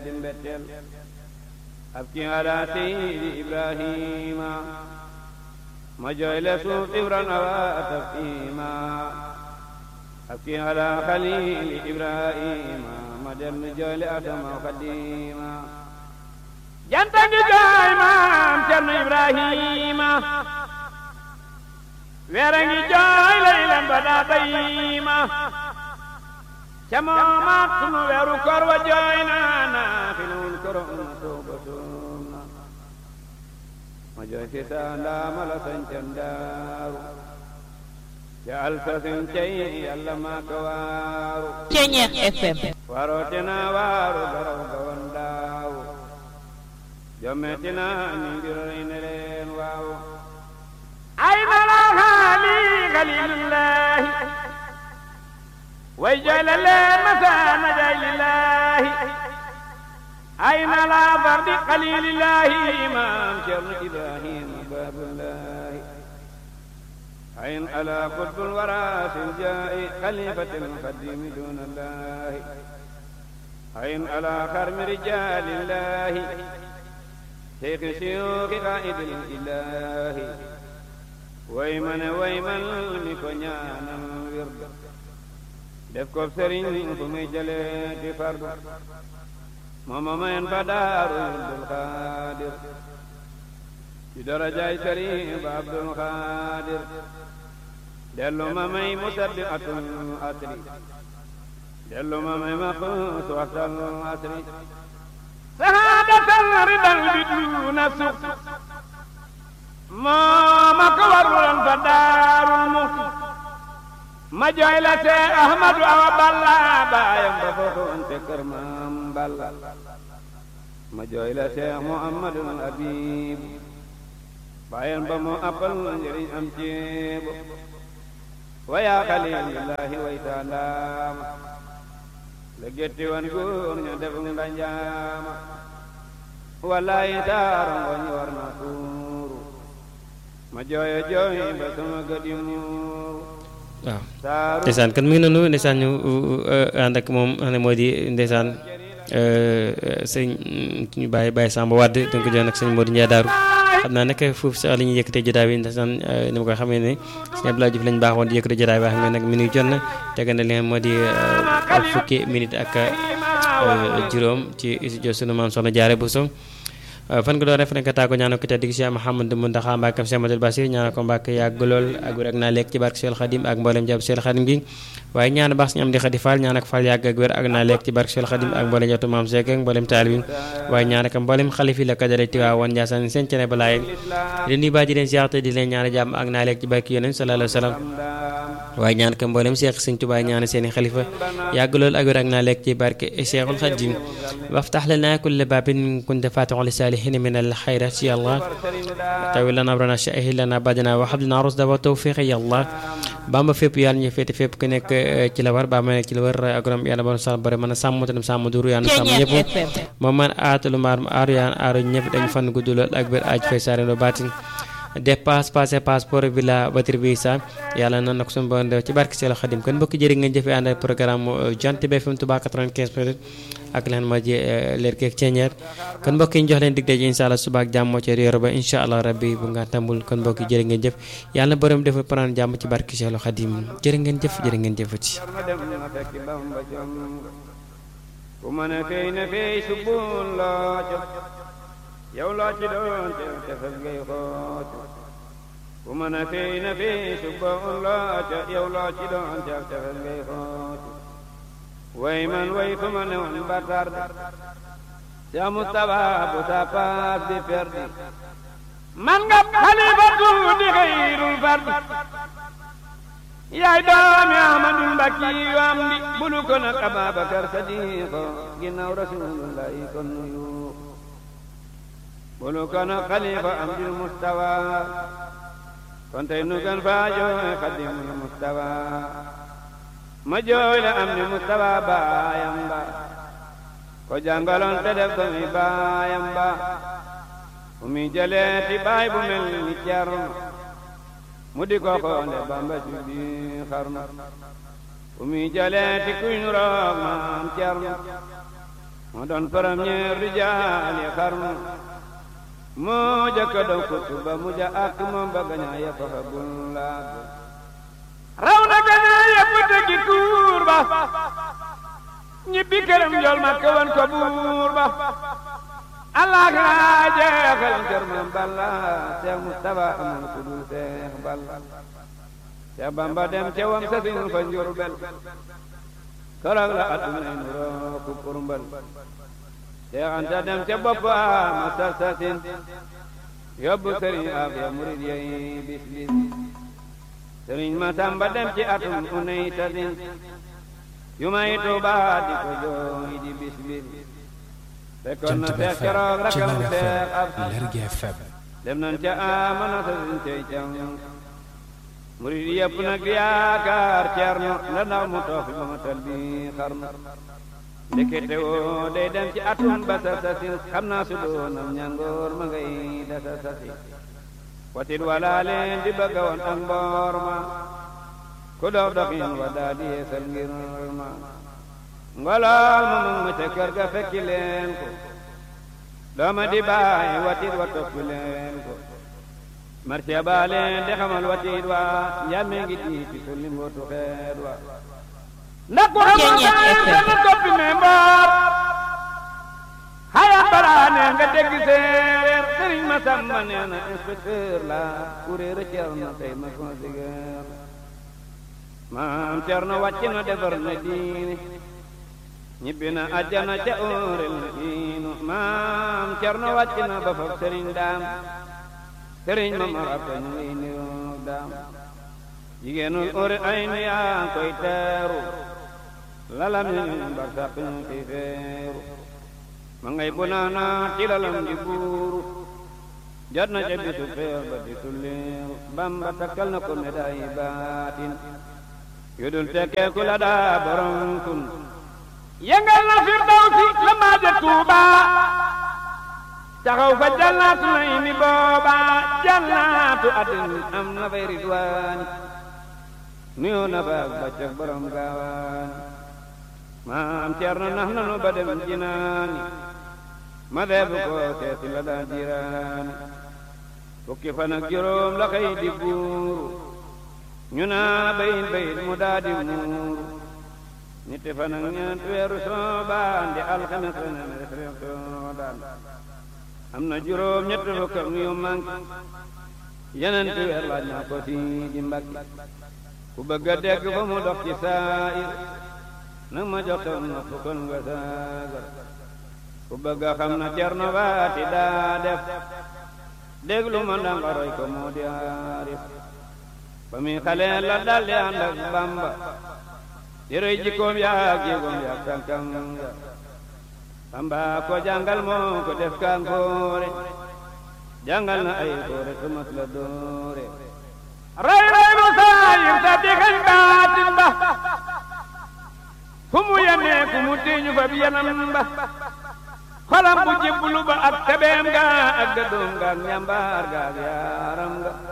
di mbetteel ab ki ala seydi ibrahima ma jooy le suuf ibran awa tafima ab ki ala xalili ibrahima ma dellu jooy le adama xadima janta ngi jooy maam cerno ibrahima weera ngi jooy laylan ba daa bayima ca moomaat sunu weeru kor wa jooy naa naa filul koro na tooba sunna ma jooy si saa ndaama la sañcan daaru ca alsasin cay yàlla maa ka waaru Ceñeex FM waroote naa waaru garaw ga wan daawu jommeeti naa ni mbir rey ne leen waawu ay na laa xaali xalilullahi way jooy la leen masaana jaay lillahi ay na laa fardi xalilillahi imam cerno ibrahima babullahi ayn ala qutbul warasil jaa'i xalifatil xadimi dunallahi ayn ala xarmi rijalillahi شيخ شيوخ قائد الإله ويمن ويمن مكنيانا ورد def ko sëriñ fu muy jëlee di fardu mooma mayen fa daaru Abdul Xaadir ci darajaay sëriñ ba Abdul Xaadir dellu ma may musabbi atul asri dellu ma may maxuus waxtal asri sahaadatal ridal bi duuna suq mooma ko warulan fa daarul muxti ma jooy la see ahmadu awa balla baayam ba foofoon te kër maam balla ma jooy la see muhammadul habib baayam ba mu appal njëriñ am ceebo wa yaa xalilillahi way taalaama la getti wan góor ña def ndanjaama wallahi taaro ngoñ war na tuuru ma jooyo jooy ba sama gëdi muuru waaw ndeysaan kon mi ngi noonu ndeysaan ñu ànd ak moom xam ne moo di ndeysaan sëñ ñu bàyyi bàyyi Samba Wade donc jox nag sëñ Modou Ndiaye Daaru xam naa nag foofu sax la ñuy yëkkatee jotaay bi ndeysaan ni ma ko xamee ne sëñ Abdoulaye Diouf lañ baaxoon di yëkkatee jotaay bi xam ne nag mi ngi jot na tege na li nga moo di fukki minute ak juróom ci studio sunu maam soxna Jaare Bousso fan nga doon ref rek tàggu ñaanal ko tedd gi Cheikh Mouhamadou Mountakha Mbacké Cheikh Amadou Bassir ñaanal ko Mbacké yàgg lool ak wér ak naa lekk ci barke Cheikh Khadim ak mboolem jàpp Cheikh Khadim gi waaye ñaan baax suñu am di xadi fall ñaan ak fall yàgg ak wér ak naa lekk ci barke Cheikh Khadim ak mboolem jàpp maam Seck ak mboolem taalibi waaye ñaan ak mboolem xalif yi la ko dale Tiwaa woon Ndiassane seen cene balaaye di nuyu baa ji leen ziar te di leen ñaan jàmm ak naa lekk ci barke Yonent sallallahu alayhi wa sallam waaye ñaan ko mboolem Cheikh Sëñ Tuubaa ñaan seeni xalifa yàgg lool ak wér ak naa lekk ci barke Cheikhul Khadim waftax lana kulla baabin kunta faatixu li saalihin min al xayrat ya Allah tawi lana abrana shahid lana badana wa hablana rusda wa tawfiq ya Allah bamba fépp yàlla ñu féete fépp ku nekk ci la war ba ma nekk ci la war agorom yàlla bon sa bari mën a sàmm tam sàmm duru yàlla sàmm ñëpp moom man aatalu maar aaru yaan aaru ñëpp dañu fan gudd lool ak biir aaj fay saare no baatin dépasse passé passeport bi la batri bi sa yàlla na nag suñu bon ci barke Seydou Khadim kon mbokki jëri ngeen jëfee ànd ak programme Jant bi FM Touba 95 minutes ak leen ma ji leer keeg ceeñeer kon mbokk yi ñu jox leen dig daje incha allah suba ak jàmm moo ci réer ba incha allah rabbi bu nga tambul kon mbokk yi jërë ngeen jëf yàlla na borom defal prendre jàmm ci barke Seydou Khadim jërë ngeen jëf jërë ngeen jëfati ku mën a fey na fey subul loo jot yow loo ci doon te tefes ngay xootu ku mën a fey na fey subul loo jot yow loo ci doon te tefes ngay xootu way man way fu ma ne woon ba tarde ca Mustafa bu sa paas di perdi man nga xalifatu di xayrul fardi yaay doomi Ahmadul Mbakki yu am di bulu ko nag Ababakar Sadiqo ginnaaw Rasulullahi kon nuyu bulu ko nag xalifa am di Mustafa kon tey nu gan faa jooy xadimul Mustafa ma jooy la am ni Mustafa baayam ba ko jàngaloon te def ko mi baayam ba fu mi jëlee ti baay bu mel ni Cerno mu di ko xoole Bamba ci bi xarnu fu mi jëlee ti kuy nu roog maam Cerno moo doon premier rijaal yi xarnu moo jëkka doon kutuba mu ja ak moom ba gañaa yëpp xabul laag raw na gañaa yëpp dëggi tuur ba ñibbi këram jol ma këwan ko buur ba allah raa jeexal kër mam balla seex mustafa amul ku dul seex balla seex bamba dem ca wam sasin fa njurbel keroog la adduna nuroo ku kurmbal seex anta dem ca boppa ma sarsasin yóbbu sëriñ afiya murid yey bis bis sëriñ ma samba dem ci atum unay tasin yu may tuuba di ko jooy di bis bis fekkoon na seex keroog rakam seex ab dem nañ ca amana sasin cey cam murid yëpp nag di yaakaar ceerno la ndaw mu toog fi ba ma tal bi xarnu ndekete woo day dem ci atum ba sa sasin xam naa su doonam ñangoor ma ngay dasa sasi watit wala leen di bëgga woon ak mboor ma ku dox doxin wa daa di yeesal ngir ma ngolool ma mag ma ca kër ga fekki leen ko dooma di bàyyi watit wa toppi leen ko marce baa leen di xamal watit wa njàmme ngi tiiti sulli mbootu xeet wa ndax ku xamal toppi me mboor xaya balaa ne nga dégg séeréer sëriñ ma sàmba nee na inspecteur la kuréer a cerno tey ma consigeer maam cerno wàcc na defar na diine ñibbi na àjjana ca óorel na diinu maam cerno wàcc na ba fab sëriñ daam sëriñ ma ma rabta ñu ngi niroog daam jigéenul óore ay nu yaa koy teeru lalam ñu mbar sàq ñu koy feeru ma ngay bu naana ci lalam di buuru jot na ca bisu feer ba di tulleeru bamba takkal na ko médaille baatin yu dul tekkeeku la daa borom kun yëngal na firdawsi la maaja tuuba taxaw fa jannaatu nay mi booba jannaatu adin am na fay ridwaani nuyoo na fa ak baccak borom gaawaani maam ceerno nax nanu ba dem jinaani ma deebu ko seeti la daa jiraani fukki fan ak juróom la xëy di buuru ñu naa bayit bayit mu daa di muuru ñetti fan ak ñeent weeru soobaan di alxames ne def rek soodaan am na juróom ñett fukk ak yu manki yeneen weer laaj naa ko si di mbakki ku bëgg a dégg fa mu dox ci saayir nag ma jox tam na fukkon nga saagar ku bëgg a xam na cerno baati daa def déglu ma ndanga roy ko moo di aarif ba muy xale la daldi ànd ak bamba di roy jikkoom yaak jéegoom yaak tànkam ya bamba ko jàngal moo ko def kankoore jàngal na ay koore tumas la doore ray ray lu saayir ta dikañ baatin ba fu mu yemee ku mu tiiñu fa bi yanam ba xolam bu jibbulu ba ak tebeem ga ak gëdoom ga ak ñambaar ga ak yaaram ga